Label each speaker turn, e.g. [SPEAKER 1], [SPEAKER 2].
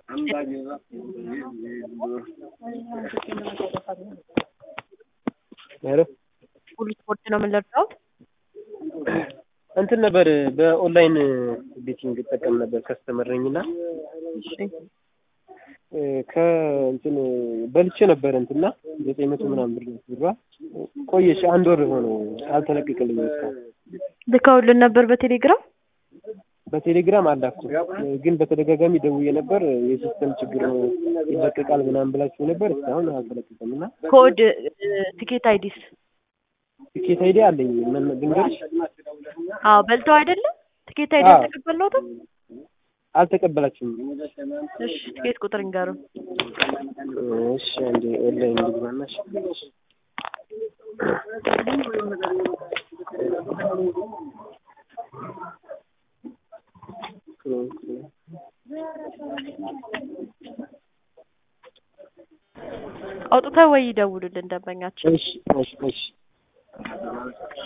[SPEAKER 1] ሄሎ
[SPEAKER 2] ሁሉ ስፖርት ነው የምንለብሰው።
[SPEAKER 1] እንትን ነበር በኦንላይን ቤቲንግ እጠቀም ነበር ከስተመር ነኝ እና
[SPEAKER 2] እሺ
[SPEAKER 1] ከእንትን በልቼ ነበር እንትና ዘጠኝ መቶ ምናምን ብር ብሯ ቆየች። አንድ ወር ሆነው አልተለቀቀልኝም እስካሁን።
[SPEAKER 2] ልከውልን ነበር በቴሌግራም
[SPEAKER 1] በቴሌግራም አላኩም፣ ግን በተደጋጋሚ ደውዬ ነበር። የሲስተም ችግር ነው ይለቀቃል ምናምን ብላችሁ ነበር። እስካሁን አልተለቀቀም እና
[SPEAKER 2] ኮድ ቲኬት አይዲስ
[SPEAKER 1] ቲኬት አይዲ አለኝ ምን ልንገርሽ?
[SPEAKER 2] አዎ በልተው አይደለም ቲኬት አይዲ
[SPEAKER 1] አዎ።
[SPEAKER 2] አልተቀበልነውትም።
[SPEAKER 1] አልተቀበላችሁም?
[SPEAKER 2] እሺ ቲኬት ቁጥር ይንገሩ።
[SPEAKER 1] እሺ አንዴ ኦንላይን ልግባና እሺ
[SPEAKER 2] አውጥተው ወይ ይደውሉልን ደንበኛችን።
[SPEAKER 1] እሺ እሺ እሺ